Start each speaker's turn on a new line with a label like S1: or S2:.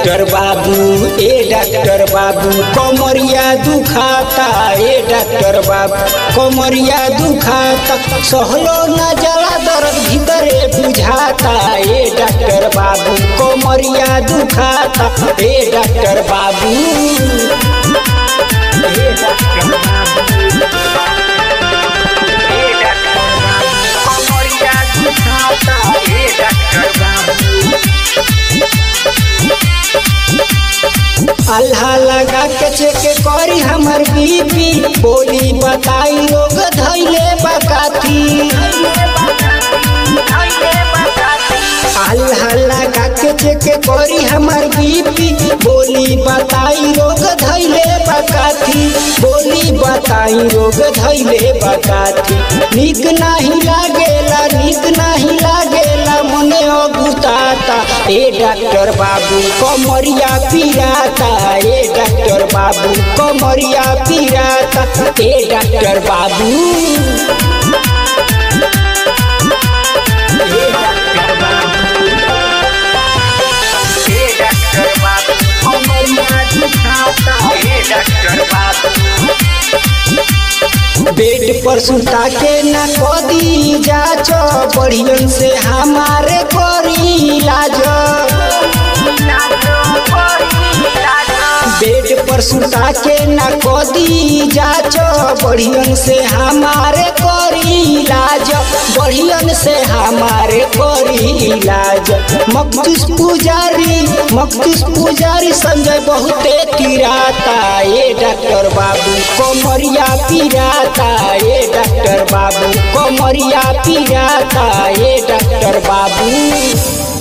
S1: doctor बाबू ए doctor बाबू कमरिया दुखाता ए डॉक्टर बाबू कमरिया दुखाता सहलो न जला दर्द भीतरे बुझाता ए डॉक्टर बाबू कमरिया दुखाता ए डॉक्टर बाबू ए डॉक्टर बाबू ए डॉक्टर बाबू कमरिया दुखाता ए डॉक्टर बाबू अल्लाह लगा के चेक करी हमर बीपी बोली बताई लोग धैले बकाती अल्लाह लगा के चेक करी हमर बीपी बोली बताई लोग धैले बकाती बोली बताई लोग धैले बकाती निक नहीं लागेला निक नहीं लागेला मने अगुताता ए डॉक्टर बाबू कमरिया पिराता ए डॉक्टर बाबू कमरिया पिराता ए डॉक्टर बाबू ए डॉक्टर बाबू ए डॉक्टर बाबू कमरिया दुखाता ए डॉक्टर बाबू बेड पर सुता के न कदी जाच बढ़ियन से हमारे करी इलाज बेड पर सुता के न कदी जाच बढ़ियन से हमारे करी इलाज बढ़ियन से हमारे करी इलाज मखदूस पुजारी मखदूस पुजारी संजय बहुते तिराता ए डॉक्टर बाबू कमरिया पिराता ए डॉक्टर बाबू कमरिया पिराता ए डॉक्टर बाबू